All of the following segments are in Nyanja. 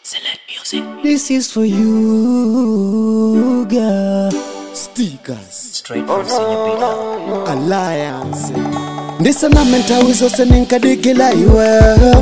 Select music. This is for you, girl. Stickers Straight from Senior Peter. Alliance ndisanamenta wizose ninkadikila iwe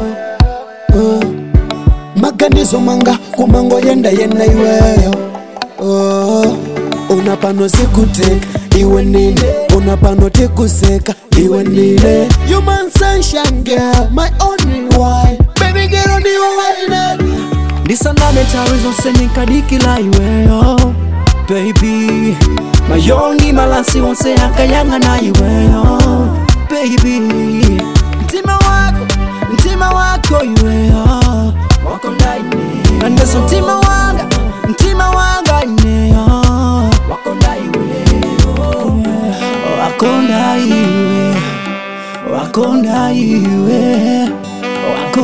uh. maganizo manga kumango yenda yenda iweyo uh. unapano sikuteka iwe nine unapano tikuseka iwe nine human sunshine girl my only one baby girl ndiwe waine ndisanamenta wizose ninkadikila iweyo baby mayongi malansi wonse akayang'ana iweyo baby mtima wako mtima wako iweyo wako ndaine andeso mtima wanga mtima wanga ineyo wako ndaiweyo wako ndaiwe wako ndaiwe wako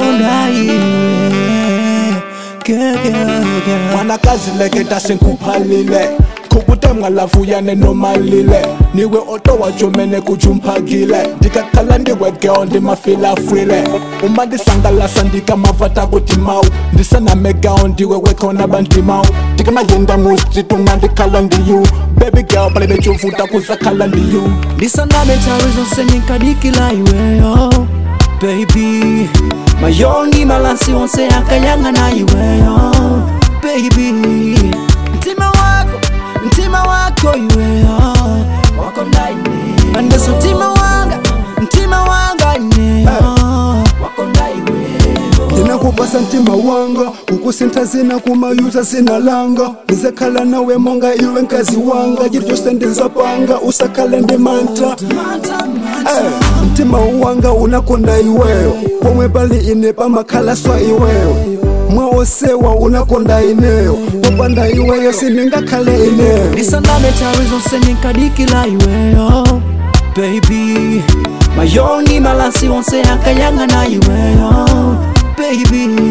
ndaiwe gegege mwanakazi leketa senkuphalile khukutemwa lafuyane nomalile niwe oto wajomene kujumphakile ndikakhala ndiwe geo ndimafilafwile uma ndisangalasa ndikamavata kuti mawu ndisanamegao ndiwe wekhona bandimawu ndikamayenda mustritu uma ndikhala ndiyu baby girl pale bechovuta kuzakhala ndiyu ndisaname nthawi zonse ninkadikila iweyo baby mayongi malansi onse akayang'ana iweyo baby mtima wako mtima wako iweyo wako ndaine andeso mtima wanga mtima wanga ineyo wako ndaiweyo ndinakupasa mtima wanga kukusintha zina kumayuza zinalanga ndizakhala nawe monga iwe nkazi wanga chiri chose ndinzapanga usakhale ndimanta Eh, mtima wanga unakonda iweyo pomwe pali ine pamakhalaswa iweyo mwaosewa unakonda ineyo popanda iweyo sindingakhale ineyo ndisaname nthawi zonse ninkadikila iweyo baby mayongi malansi onse akayang'ana iweyo baby